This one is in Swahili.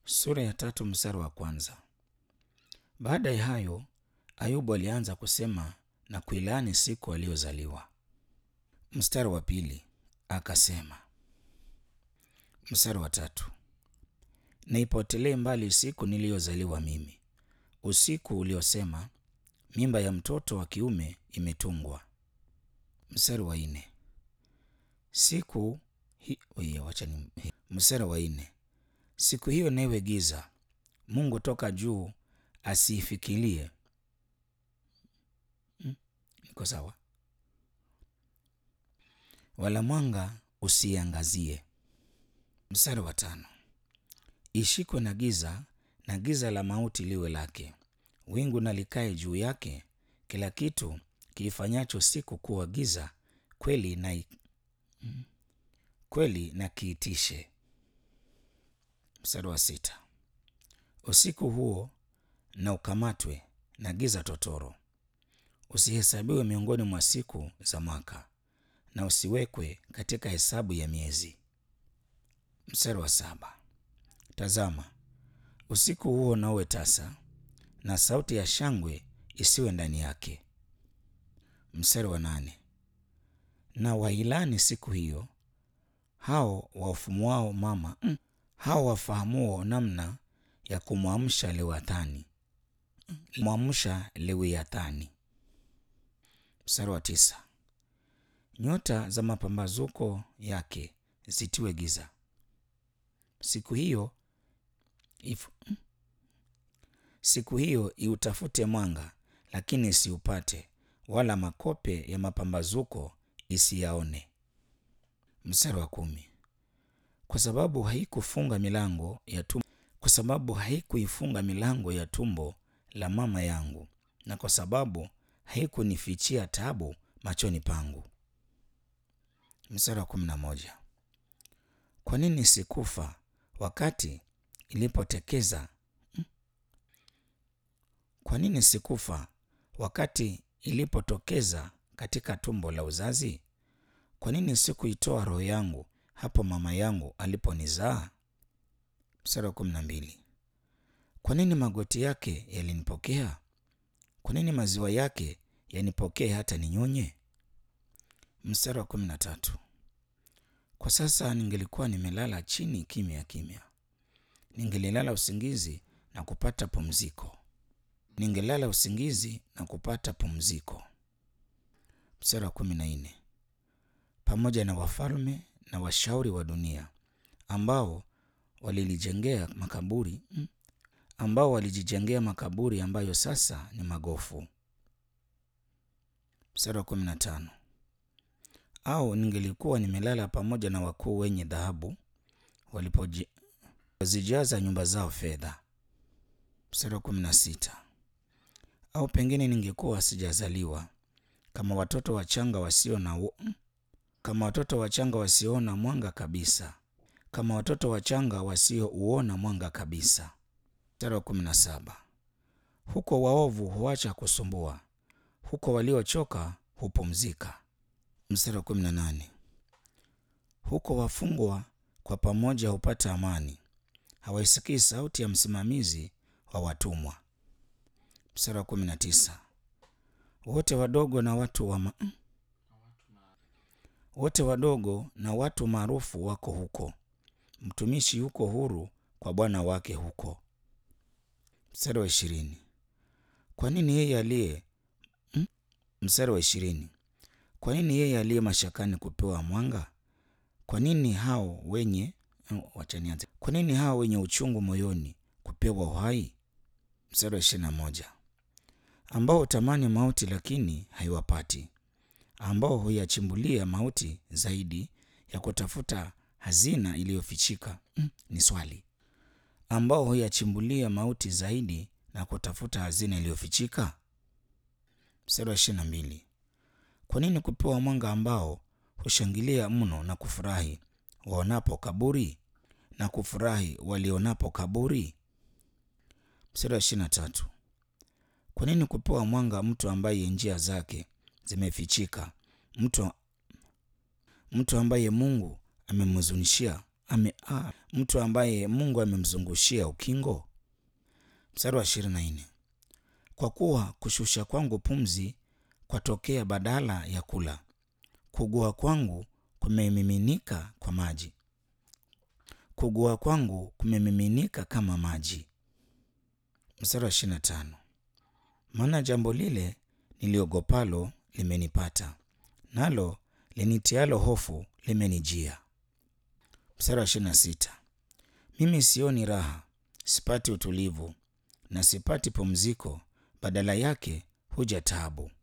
Sura ya tatu mstari wa kwanza. Baada ya hayo, Ayubu alianza kusema na kuilaani siku aliyozaliwa. Mstari wa pili akasema. Mstari wa tatu, na ipotelee mbali siku niliyozaliwa mimi, usiku uliosema mimba ya mtoto wa kiume imetungwa. Mstari wa nne siku hi... Oye, wacha ni... Mstari wa nne siku hiyo newe giza, Mungu toka juu asiifikirie. Hmm? Iko sawa? Wala mwanga usiangazie. Mstari wa tano ishikwe na giza, na giza la mauti liwe lake, wingu na likae juu yake, kila kitu kiifanyacho siku kuwa giza, kweli na i... kweli na kiitishe. Mstari wa sita usiku huo na ukamatwe na giza totoro, usihesabiwe miongoni mwa siku za mwaka, na usiwekwe katika hesabu ya miezi. Mstari wa saba tazama usiku huo na uwe tasa, na sauti ya shangwe isiwe ndani yake. Mstari wa nane na wailani siku hiyo hao wafumuao mama mm, hao wafahamuo namna ya kumwamsha Lewiathani mwamsha Lewiathani. Mstari wa tisa nyota za mapambazuko yake zitiwe giza siku hiyo if, siku hiyo iutafute mwanga lakini isiupate, wala makope ya mapambazuko isiyaone. Mstari wa kumi kwa sababu haikufunga milango ya tumbo, kwa sababu haikuifunga milango ya tumbo la mama yangu, na kwa sababu haikunifichia tabu machoni pangu. Mstari wa kumi na moja kwa nini sikufa wakati ilipotekeza kwa nini sikufa wakati ilipotokeza katika tumbo la uzazi? Kwa nini sikuitoa roho yangu hapo mama yangu aliponizaa? Mstari wa kumi na mbili kwa nini magoti yake yalinipokea? Kwa nini maziwa yake yanipokee hata ninyonye? Mstari wa kumi na tatu kwa sasa ningelikuwa nimelala chini kimya kimya, ningelilala usingizi na kupata pumziko, ningelala usingizi na kupata pumziko. Mstari wa kumi na nne pamoja na wafalme na washauri wa dunia ambao walilijengea makaburi ambao walijijengea makaburi ambayo sasa ni magofu. Mstari wa kumi na tano au ningelikuwa nimelala pamoja na wakuu wenye dhahabu walipozijaza nyumba zao fedha. Mstari wa kumi na sita au pengine ningekuwa sijazaliwa kama watoto wachanga wasio na kama watoto wachanga wasioona mwanga kabisa, kama watoto wachanga wasiouona mwanga kabisa. Mstari wa kumi na saba huko waovu huacha kusumbua, huko waliochoka hupumzika. Mstari wa kumi na nane huko wafungwa kwa pamoja hupata amani, hawaisikii sauti ya msimamizi wa watumwa. Mstari wa kumi na tisa wote wadogo na watu wa ma... wote wadogo na watu maarufu wako huko, mtumishi yuko huru kwa bwana wake huko. Mstari wa ishirini kwa nini yeye aliye hmm? Mstari wa ishirini kwa nini yeye aliye mashakani kupewa mwanga? Kwa nini hao wenye wachanianze, kwa nini hao wenye uchungu moyoni kupewa uhai? Mstari wa ishirini na moja ambao hutamani mauti lakini haiwapati, ambao huyachimbulia mauti zaidi ya kutafuta hazina iliyofichika. Mm, ni swali ambao huyachimbulia mauti zaidi na kutafuta hazina iliyofichika. Mstari wa ishirini na mbili kwa nini kupewa mwanga ambao hushangilia mno na kufurahi waonapo kaburi na kufurahi walionapo kaburi? Mstari wa ishirini na tatu kwa nini kupewa mwanga mtu ambaye njia zake zimefichika, mtu, mtu ambaye Mungu amemhuzunishia ame, ah, mtu ambaye Mungu amemzungushia ukingo? Mstari wa ishirini na nne kwa kuwa kushusha kwangu pumzi kwatokea badala ya kula, kugua kwangu kumemiminika kwa maji, kugua kwangu kumemiminika kama maji. Mstari wa ishirini na tano maana jambo lile niliogopalo limenipata, nalo linitialo hofu limenijia. Mstari wa ishirini na sita mimi sioni raha, sipati utulivu na sipati pumziko, badala yake huja taabu.